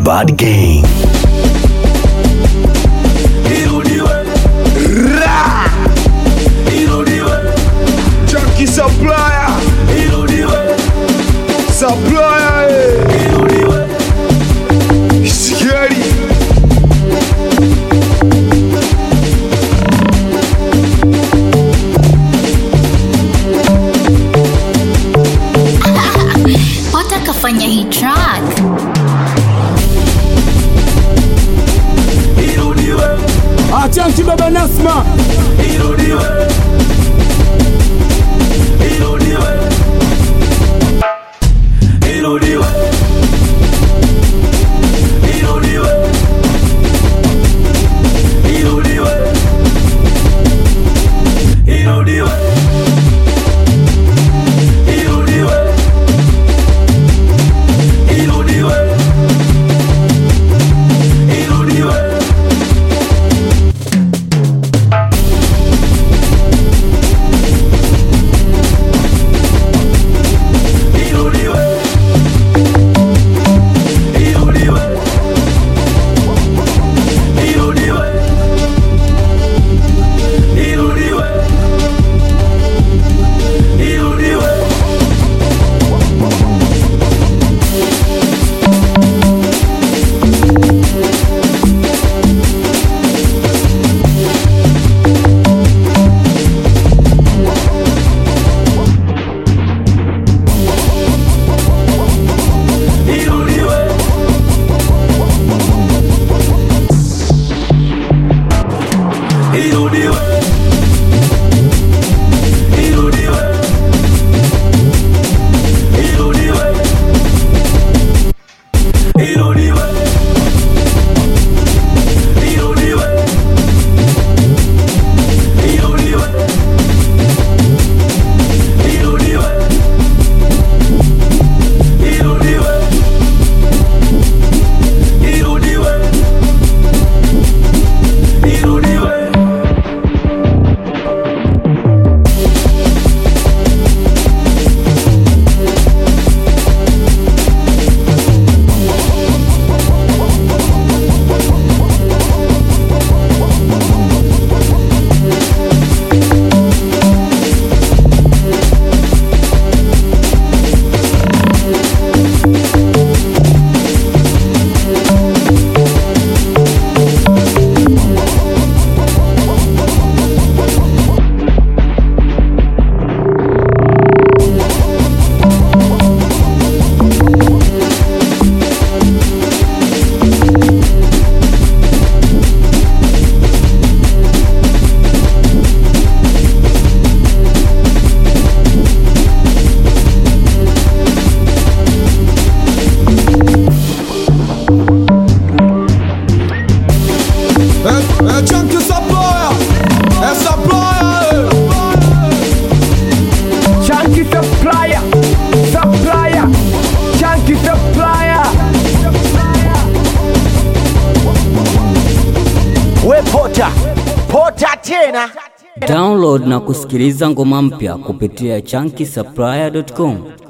Bad Gang. Junkie supplier. Supplier. eh. Scary. Pota kafanya hii track Achanki baba Nasma, Eh, eh, Junkie supplier. Eh, supplier. eh. Chanki supplier, supplier, Chanki supplier. We pota. Pota tena. Download na kusikiliza ngoma mpya kupitia chunky supplier.com.